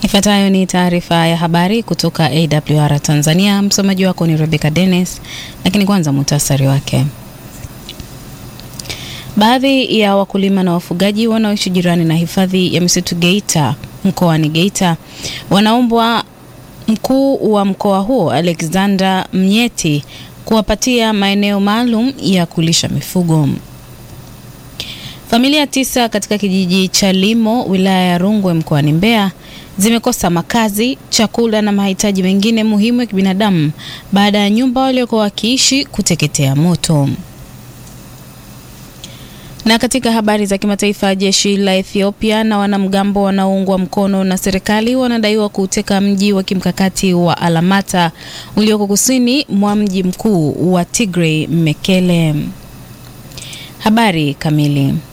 Ifuatayo ni taarifa ya habari kutoka AWR Tanzania. Msomaji wako ni Rebecca Dennis, lakini kwanza muhtasari wake. Baadhi ya wakulima na wafugaji wanaoishi jirani na hifadhi ya misitu Geita mkoani Geita wanaombwa mkuu wa mkoa huo Alexander Mnyeti kuwapatia maeneo maalum ya kulisha mifugo. Familia tisa katika kijiji cha Limo wilaya ya Rungwe mkoani Mbeya zimekosa makazi, chakula na mahitaji mengine muhimu ya kibinadamu baada ya nyumba waliokuwa wakiishi kuteketea moto. Na katika habari za kimataifa, jeshi la Ethiopia na wanamgambo wanaoungwa mkono na serikali wanadaiwa kuuteka mji wa kimkakati wa Alamata ulioko kusini mwa mji mkuu wa Tigray Mekele. Habari kamili